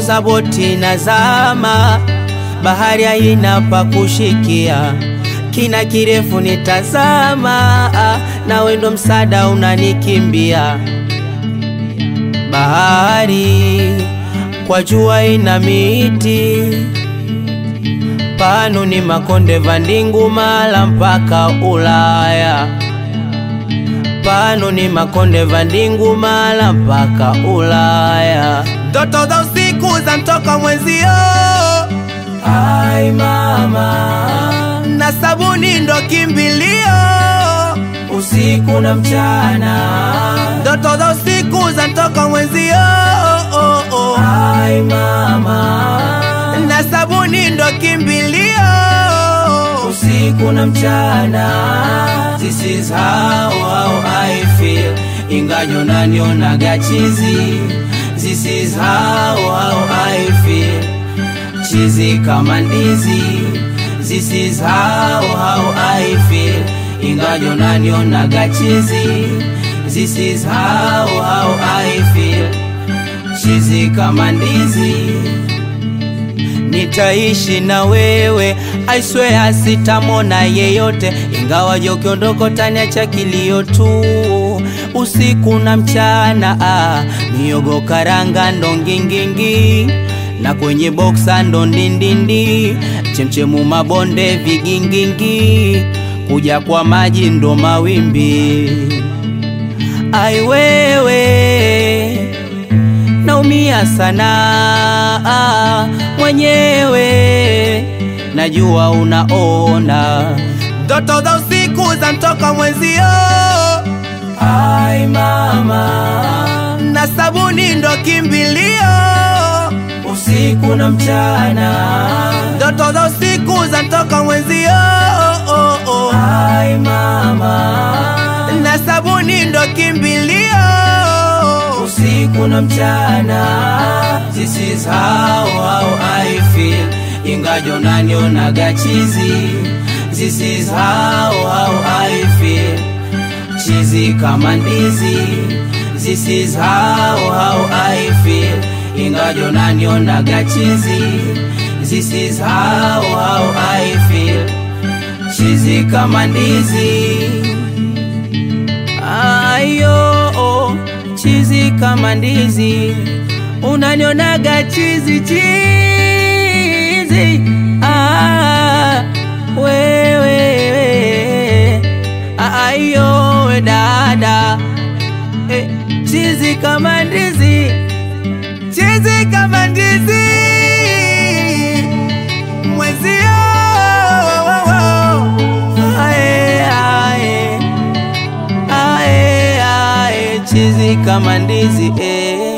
naongoza boti na zama, bahari haina pa kushikia, kina kirefu nitazama, ah, nawe ndo msaada unanikimbia. Bahari kwa jua ina miti, pano ni makonde vandingu mala mpaka Ulaya pano ni makonde vandingu mala mpaka Ulaya. Ndoto za usiku za mtoka mwenzio, ai mama, na sabuni ndo kimbilio, usiku na mchana. Ndoto za usiku za mtoka mwenzio, oh, oh. ai mama, na sabuni ndo kimbilio, usiku na mchana. This is how, how I feel Ingajo nanionaga chizi This is how, how I feel Chizi kama ndizi This is how, how I feel Ingajo nanionaga chizi This is how, how I feel Chizi kama ndizi Nitaishi na wewe, I swear sitamona yeyote, ingawa jokondoko taniacha kilio tu, usiku na mchana. Ah, miogo karanga ndo ngingingi, na kwenye boksa ndo ndindindi, chemchemu mabonde vigingingi, kuja kwa maji ndo mawimbi. Ai wewe naumia sana ah, mwenyewe najua unaona ndoto za usiku za mtoka mwenzio ai mama na sabuni ndo kimbilio usiku na mchana ndoto za usiku za mtoka mwenzio oh, oh. ai mama na sabuni ndo kimbilio usiku na mchana. This is how, how I feel, ingajo nanionaga chizi. This is how, how I feel, chizi kama ndizi. This is how, how I feel, ingajo nanionaga chizi. This is how, how I feel, chizi kama ndizi. Ayo, oh chizi kama ndizi, unanionaga chizi chizi. Ah, wewe ayo we dada eh, chizi kama ndizi, chizi kama ndizi mwezio ae, ae, ae, ae, chizi kama ndizi eh.